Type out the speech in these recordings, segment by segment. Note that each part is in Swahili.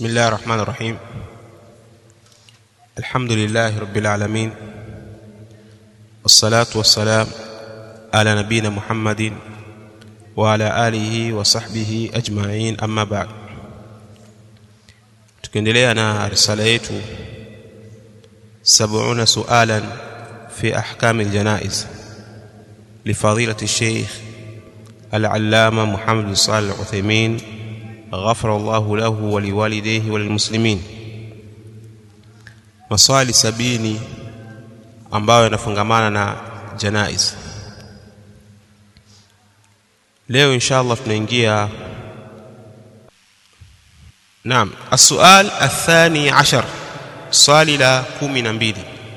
بسم الله الرحمن الرحيم الحمد لله رب العالمين والصلاة والسلام على نبينا محمد وعلى آله وصحبه أجمعين أما بعد tukiendelea na risala yetu 70 sualan fi ahkam aljanaiz لفضيلة الشيخ العلامة محمد بن صالح العثيمين غفر الله له ولوالديه وللmuslimin maswali sabini ambayo yanafungamana na janaiz leo insha Allah tunaingia naam السؤال الثاني عشر swali la 12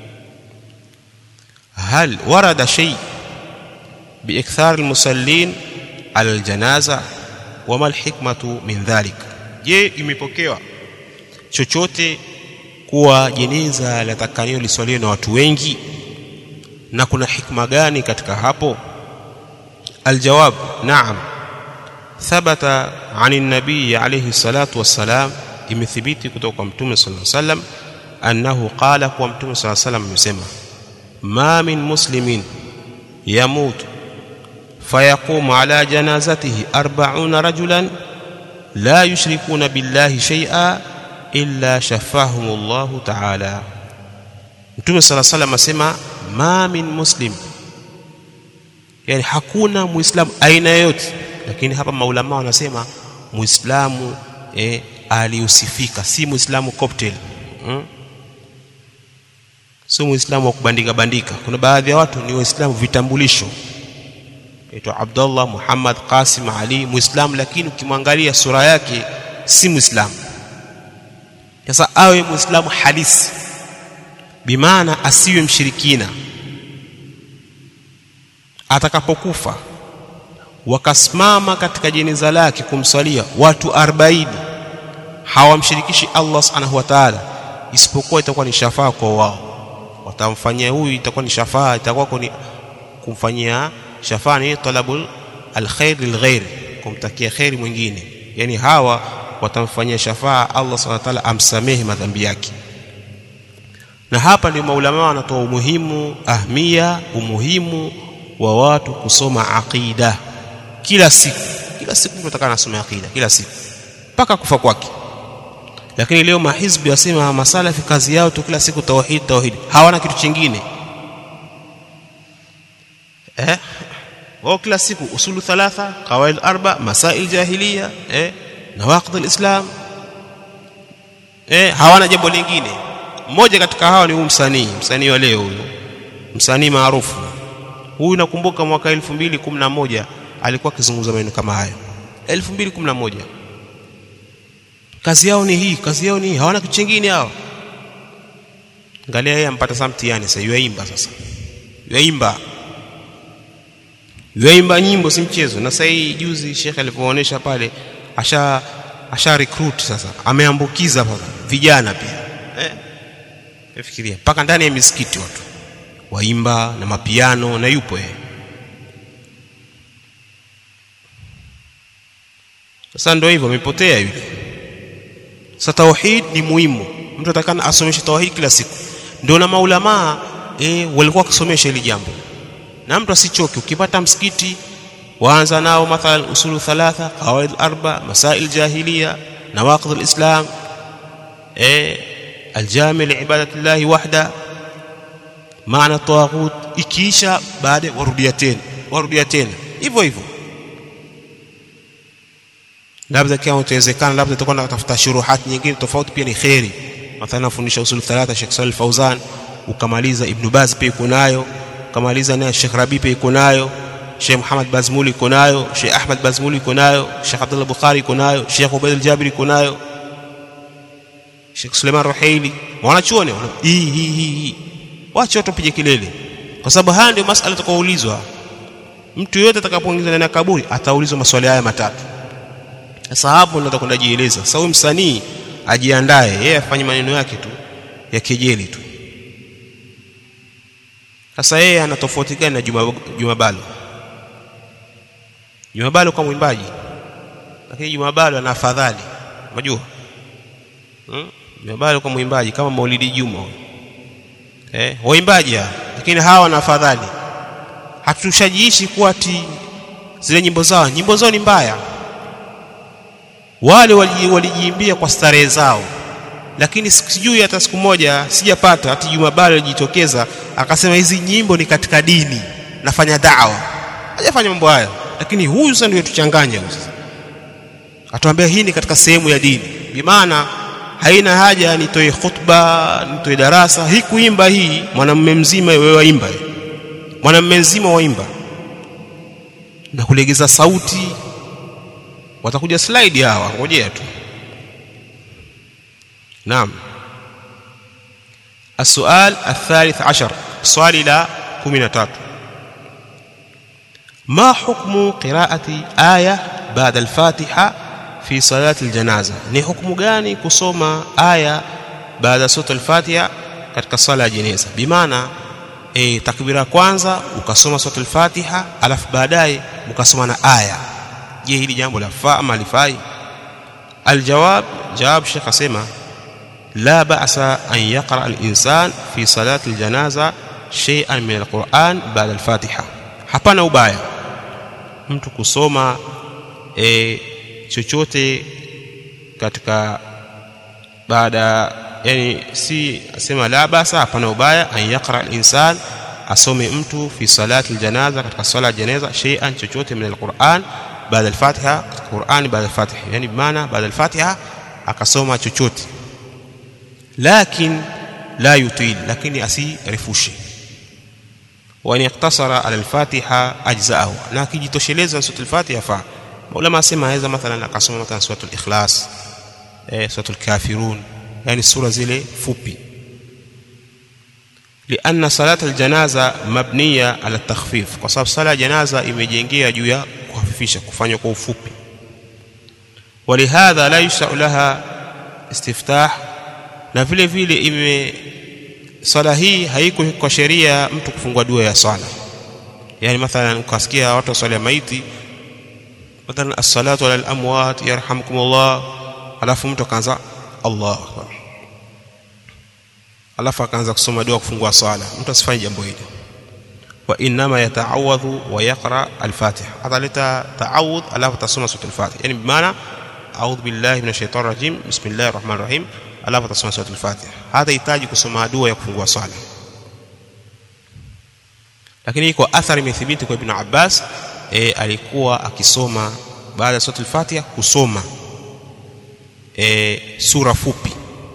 هل ورد شيء باكثار المصلين على الجنازه wama alhikmatu min dhalik je imepokewa chochote kuwa jeneza latakanio liswaliwe na watu wengi na kuna hikma gani katika hapo aljawab naam thabata ani nabii alayhi salatu wassalam imethibiti kutoka kwa mtume sallallahu alayhi wasallam annahu qala kwa mtume sallallahu alayhi wasallam amesema ma min muslimin yamutu فيقوم على جنازته أربعون رجلا لا يشركون بالله شيئا إلا شفاهم الله تعالى Mtume sala salam asema ma min muslim, yani hakuna muislamu aina yoyote, lakini hapa maulama wanasema muislamu eh, aliyusifika, si muislamu cocktail hmm? sio muislamu wa kubandika bandika. Kuna baadhi ya watu ni waislamu vitambulisho aitwa Abdullah Muhammad Qasim Ali Muislamu, lakini ukimwangalia sura yake si Muislamu. Sasa awe Muislamu halisi, bimaana asiwe mshirikina. Atakapokufa wakasimama katika jeneza lake kumswalia watu 40 hawamshirikishi Allah subhanahu wa ta'ala, isipokuwa itakuwa ni shafaa kwa wao. Watamfanyia huyu, itakuwa ni shafaa, itakuwa ni kumfanyia shafaa ni talabul alkhair lilghair, kumtakia khairi mwingine. Yani hawa watamfanyia shafaa Allah subhanahu wa ta'ala amsamehe madhambi yake. Na hapa ndio maulama wanatoa umuhimu ahmia, umuhimu wa watu kusoma aqida kila siku. Kila siku mtu atakana asome aqida kila siku mpaka kufa kwake. Lakini leo mahizbi wasema masalafi kazi yao tu kila siku tauhid, tauhid, hawana kitu chingine eh wao kila siku usulu thalatha qawaid arba masail jahiliya eh nawaqid alislam eh hawana jambo lingine mmoja katika hao ni huyu msanii msanii wa leo huyo msanii maarufu huyu nakumbuka mwaka 2011 alikuwa akizungumza maneno kama hayo 2011 kazi yao ni hii kazi yao ni hii hawana kitu kingine hao angalia yeye ampata sasa mtihani sasa yuaimba sasa yuaimba yaimba nyimbo si mchezo. Na sasa hii juzi Sheikh alipoonyesha pale, asha asha recruit sasa, ameambukiza paka vijana pia eh, fikiria mpaka ndani ya misikiti watu waimba na mapiano na yupo yeye. Sasa ndio hivyo, amepotea yule. Sasa tauhid ni muhimu, mtu atakana asomeshe tauhid kila siku. Ndio na maulamaa eh, walikuwa wakisomesha hili jambo na mtu asichoke. Ukipata msikiti waanza nao mathalan usulu thalatha, qawaid arba, masail jahiliya, nawaqid alislam, eh aljami liibadati llahi wahda, maana tawaghut. Ikiisha baada warudia tena, warudia tena hivyo hivyo. Labda kama utawezekana, labda utakuwa unatafuta shuruhat nyingine tofauti, pia ni kheri. Mathalan nafundisha usulu thalatha, Sheikh Salih Fauzan, ukamaliza Ibn Baz pia iko nayo kamaliza naye Sheikh Rabi pia iko nayo, Sheikh Muhammad Bazmuli iko nayo, Sheikh Ahmad Bazmuli iko nayo, Sheikh Abdullah Bukhari iko nayo, Sheikh Ubaid al-Jabiri iko nayo, Sheikh Suleiman Ruhaili, wanachuoni hii hii hii, wacha watu pige kelele, kwa sababu haya ndio masala atakaoulizwa. Mtu yote atakapoingizwa ndani ya kaburi ataulizwa maswali haya matatu. Sasa hapo ndo atakwenda jieleza. Sasa huyu msanii ajiandae, yeye afanye maneno yake tu ya kejeli tu. Sasa yeye ana tofauti gani na Juma, Juma Balo? Juma Balo kwa mwimbaji, lakini Juma Balo ana afadhali, unajua hmm? Jumabalo kwa mwimbaji kama Maulidi Juma eh, waimbaji lakini hawa wana afadhali. Hatushajiishi kuwa ati zile nyimbo zao nyimbo zao ni mbaya. Wale walijiimbia kwa starehe zao, lakini sijui hata siku moja sijapata hati Jumabalo alijitokeza akasema hizi nyimbo ni katika dini, nafanya dawa. Hajafanya mambo haya, lakini huyu sasa ndio tuchanganya huyu sasa atuambia hii ni katika sehemu ya dini, bimaana haina haja nitoe khutba nitoe darasa hii kuimba hii mwanamume mzima wewe waimba mwanamume mzima waimba na kulegeza sauti watakuja slide hawa ngojea tu naam السؤال الثالث عشر swali la 13 ما حكم قراءة آية بعد الفاتحة fi salati aljanaza ni hukumu gani kusoma aya baada ya sura al-Fatiha katika sala ya jeneza bimaana e, takbira kwanza ukasoma sura al-Fatiha alafu baadaye ukasoma na aya je hili jambo lafaa ama lifai aljawab jawab shekh asema la ba'sa an yaqra al-insan fi salati aljanaza shay'an min al-Qur'an ba'da al-Fatiha hapana ubaya mtu kusoma e, chochote katika baada yani si asema la basa hapana ubaya an yaqra al-insan asome mtu fi salati al-janaza katika sala ya janaza shay'an chochote min al-Qur'an baada al-Fatiha Qur'an baada al-Fatiha yani maana baada al-Fatiha akasoma chochote lakin la yutil lakini asirefushe wa in iktasara ala al-Fatiha ajza'ahu na akijitosheleza sura al-Fatiha fa ulama asema aweza mathalan akasoma mathalan suratul ikhlas eh suratul kafirun yani sura zile fupi lianna salata aljanaza mabniya ala takhfif kwa sababu sala ya janaza imejengea juu ya kuhafifisha kufanywa kwa ufupi walihadha la yusau laha istiftah na vile vile ime swala hii haiko kwa sheria mtu kufungua dua ya swala yani mathalan ukasikia watu wa swala ya maiti mathalan as-salatu ala al-amwat yarhamkumullah alafu mtu akaanza Allah akbar alafu akaanza kusoma dua kufungua swala mtu asifanye jambo hili wa inma yata'awadhu wa yaqra al-fatiha ataleta ta'awudh alafu tasoma sura al-fatiha yani bimaana a'udhu billahi minash shaitani rajim bismillahir rahmanir rahim alafu tasoma sura al-fatiha hata hitaji kusoma dua ya kufungua swala lakini iko athari imethibiti kwa ibn Abbas e, alikuwa akisoma baada ya sura al-Fatiha kusoma e, sura fupi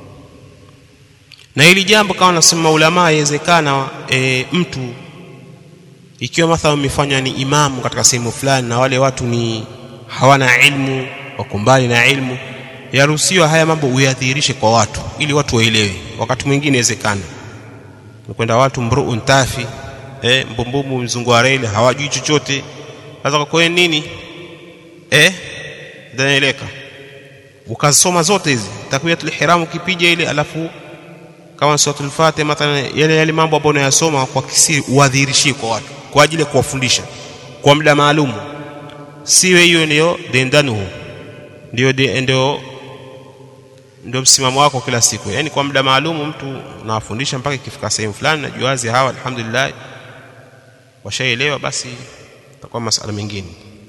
na hili jambo kama nasema ulama yawezekana e, mtu ikiwa mathalan umefanywa ni imamu katika sehemu fulani na wale watu ni hawana ilmu wako mbali na ilmu yaruhusiwa haya mambo uyadhihirishe kwa watu ili watu waelewe wakati mwingine inawezekana kwenda watu mruun tafi eh mbumbumu mzungu wa reli hawajui chochote sasa kwa nini eh dhanaeleka ukasoma zote hizi takbiratul ihram ukipija ile alafu kama suratul fatiha mathalan yale yale mambo ambayo unayasoma kwa kisiri uadhirishie kwa watu kwa ajili ya kuwafundisha kwa muda maalum siwe hiyo ndio dendanuhu ndio ndio ndio msimamo wako kila siku yani kwa muda maalum mtu unawafundisha mpaka ikifika sehemu fulani na juazi hawa alhamdulillah washaelewa basi itakuwa masala mengine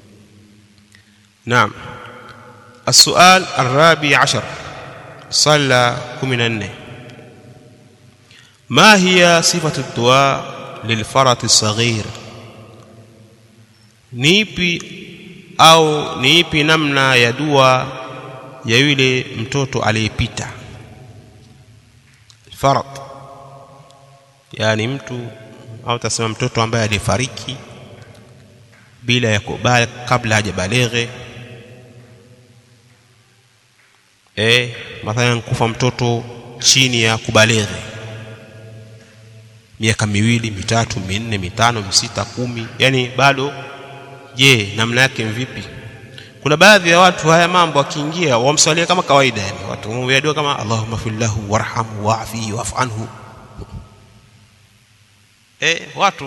naam السؤال الرابع عشر صلى كمن ما هي صفة الدعاء للفرط الصغير nipi au ni ipi namna ya dua ya yule mtoto aliyepita farat yani mtu au tasema mtoto ambaye alifariki bila ya kubali kabla hajabaleghe eh mathalan kufa mtoto chini ya kubaleghe miaka miwili mitatu minne mitano misita kumi yani bado je namna yake vipi kuna baadhi ya watu haya mambo akiingia wamswalia kama kawaida yani watu wamwambia dua kama Allahumma fillahu warhamhu wa'fi wa'fu anhu eh watu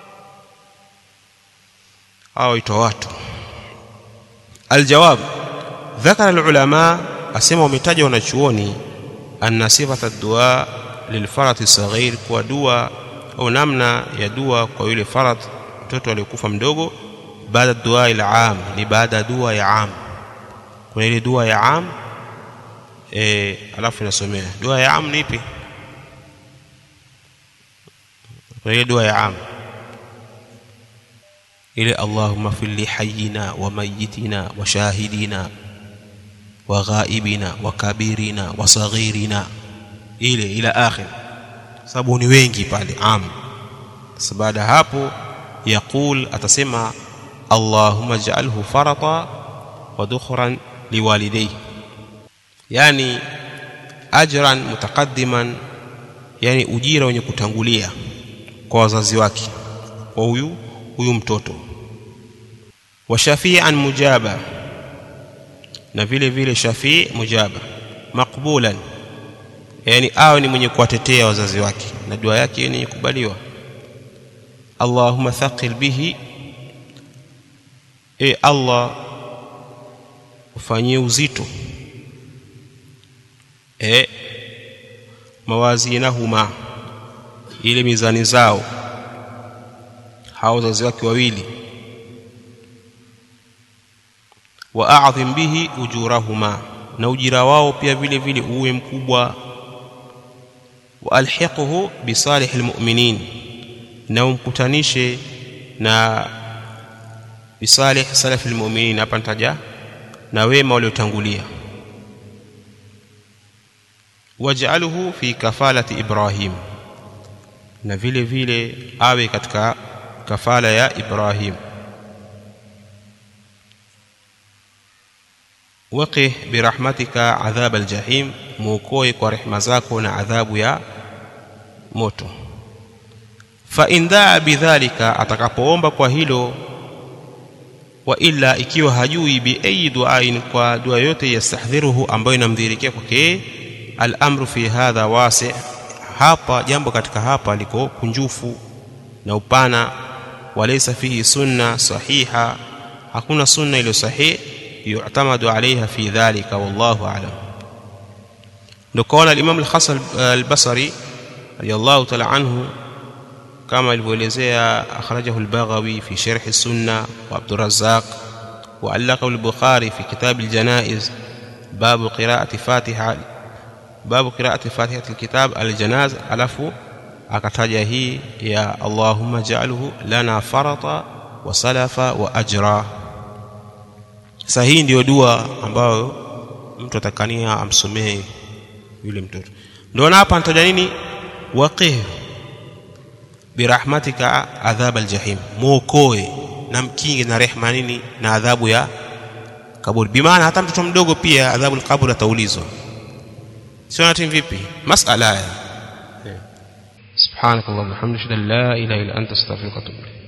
hao itwa watu aljawab ذكر العلماء asema wametaja wanachuoni anna sifata ad-du'a lilfarati saghir kwa dua au namna ya dua kwa yule farat mtoto aliyekufa mdogo baada dua ila am ni baada dua ya am kuna ile dua ya am eh alafu inasomea dua ya am ni ipi kuna ile dua ya am ile allahumma fil li hayyina wa mayyitina wa shahidina wa ghaibina wa kabirina wa saghirina ile ila akhir sababu ni wengi pale am sasa baada hapo yaqul atasema allahumma ij'alhu farata wa dukhran liwalidayhi yani ajran mutaqaddiman yani ujira wenye kutangulia kwa wazazi wake kwa huyu huyu mtoto wa shafi'an mujaba na vile vile shafii mujaba makbulan yani awe ni mwenye kuwatetea wazazi wake na dua yake ni kubaliwa Allahumma thaqil bihi e Allah ufanyie uzito e mawazinahuma ile mizani zao hao wazazi wake wawili wa a'dhim bihi ujurahuma na ujira wao pia vile vile uwe mkubwa wa alhiqhu bi salihil mu'minin na umkutanishe na bisalih salafil mu'minin hapa nitaja na wema waliotangulia waj'alhu fi kafalati ibrahim na vile vile awe katika kafala ya ibrahim waqih birahmatika adhab aljahim muokoe kwa rehema zako na adhabu ya moto fa in daa bidhalika atakapoomba kwa hilo wa illa ikiwa hajui bi ayi duain kwa dua yote yastahdhiruhu ambayo inamdhirikia kwake al-amru fi hadha wasi hapa jambo katika hapa liko kunjufu na upana walaysa fihi sunna sahiha hakuna sunna iliyo sahihi yu'tamadu alaiha fi dhalika wallahu a'lam ndio kaona al-imam al-hasan al-basri radiyallahu ta'ala anhu kama ilivyoelezea akhrajahu al-baghawi fi sharh as-sunnah wa abd razzaq wa allaqahu al-bukhari fi kitab al-janaiz bab qira'ati fatiha bab qira'ati fatihati al-kitab al-janaz alafu akataja hii ya allahumma ja'alhu lana farata wa salafa wa ajra sasa hii ndiyo dua ambayo mtu atakania amsomee yule mtoto ndio hapa anataja nini waqih birahmatika adhab aljahim muokoe na mkinge na rehma nini na adhabu ya kaburi bimaana hata mtoto mdogo pia adhabu alqabr ataulizwa sio nati vipi masala haya subhanakallahumma hamdika la ilaha illa anta astaghfiruka wa atubu